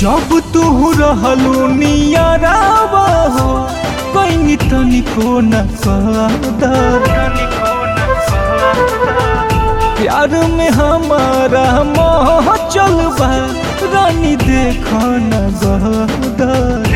जब तू रहलू नियरावा हो कहीं तनिको न कदर प्यार में हमारा मोह चलबा रानी देख न गदर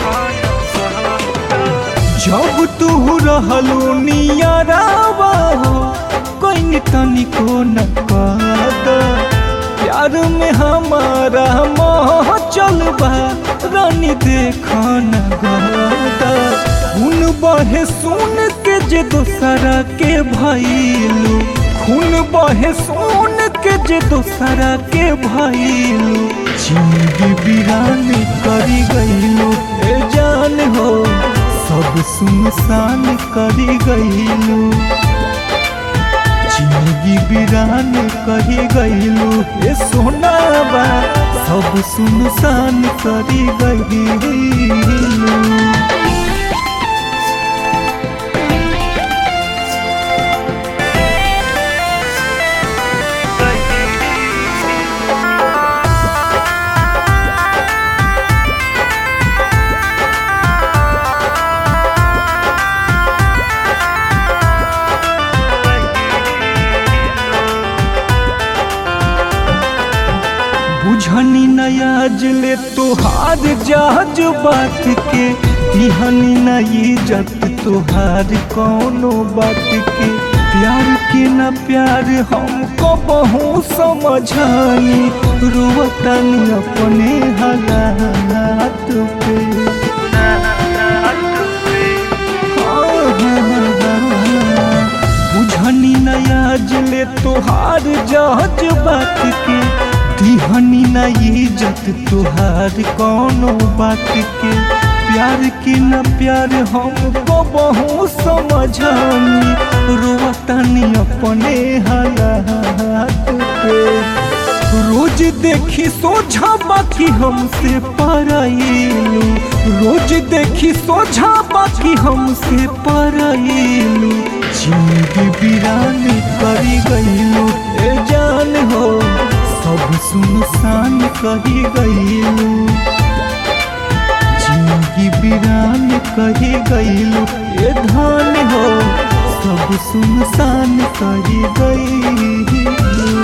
जब तू रहलू नियरावा हो कहीं तनिको न कदर प्यार में हमारा मोह चलबा रानी देख न गदर खून बहे सुन के जे दोसरा के भइलू खून बहे सुन के जे दोसरा के भइलू जिंदगी वीरान करी गइलू ए जान हो सब सुनसान करी गइलू जिंदगी वीरान कही गइलू ए सोना बा सब सुनसान करी गइलू बुझनी नयाज ले तोहार जहाज बात के तिहनी न इज्जत तोहार कौनो बात के प्यार के न प्यार हमको बहु समझानी रोवतनी अपने हालात पे बुझनी नयाज ले तोहार जहाज बात के दिहनी न इज्जत तुहार कौनो बात के प्यार के न प्यार हमको बहु समझानी रोवतानी अपने हालात पे रोज देखी सोझा बाकी हमसे पराइलू रोज देखी सोझा बाकी हमसे पराइलू जिंदगी वीरान करी गइलू ए जान हो सब सुनसान कही गइलू जिंदगी वीरान कही गइलू ए धान हो सब सुनसान कही गइलू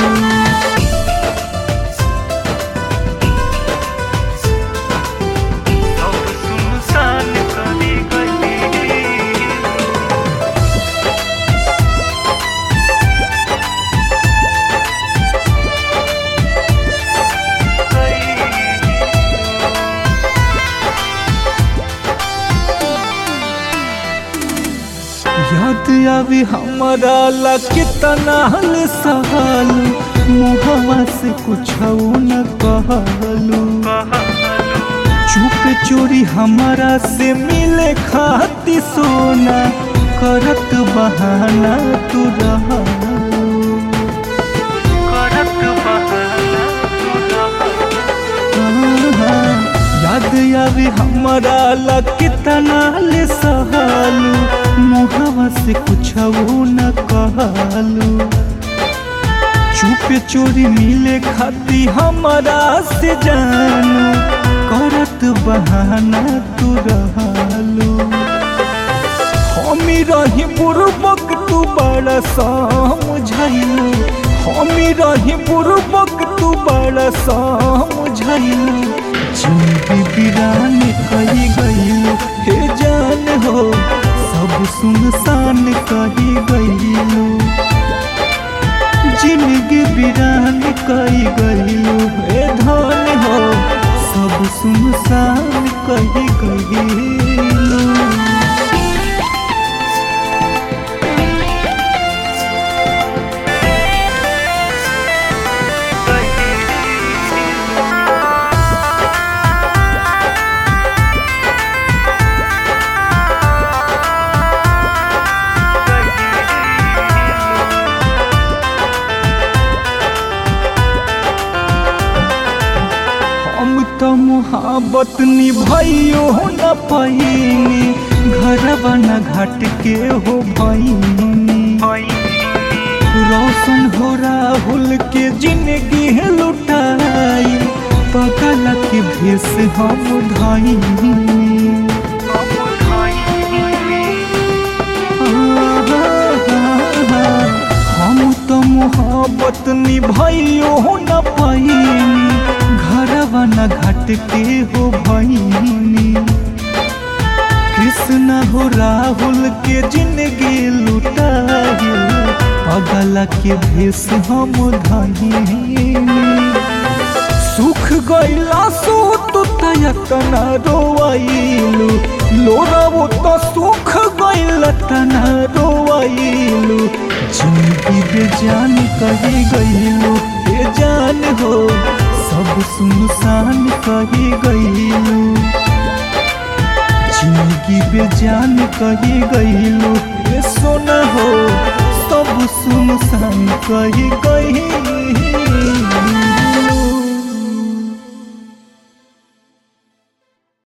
याद आवी हमारा ला कितना हल सहल मुहवा से कुछ न कहलू चुप चोरी हमारा से मिले खाती सोना करत बहाना तू रहलू याद आवे हमारा ला कितना ले सहलू मुहवा से कुछ न कहलू चुप चोरी मिले खाती हमारा से जानू करत बहाना तू रहलू हमी रही बुरबक तू बड़ा समझलू हमी रही बुरबक तू बड़ा समझलू जिंदगी वीरान कही गइलू हे जान हो सब सुनसान कही गइलू जिंदगी वीरान कही गइलू हे धान हो सब सुनसान कही गइलू हम तो मोहब्बत निभाइयो न पैनी घरवा न घाट के हो भैनी रोशन हो राहुल के जिंदगी है लुटाई पगल के भी भेस हम धाइनी हम तो मोहब्बत निभाइयो न पाइनी घरवा न घट के हो भैनी कृष्ण हो राहुल के जिंदगी लुटाई पगला के भेस हम धाइनी सुख गैला सो तो तना रोवाइलू लोरावो तो सुख गैला तना रोवाइलू जिंदगी बेजान कही गईलू बेजान हो सब सुनसान कही गईलू जिंदगी बेजान कही गईलू ये सोना हो सब सुनसान कही गईलू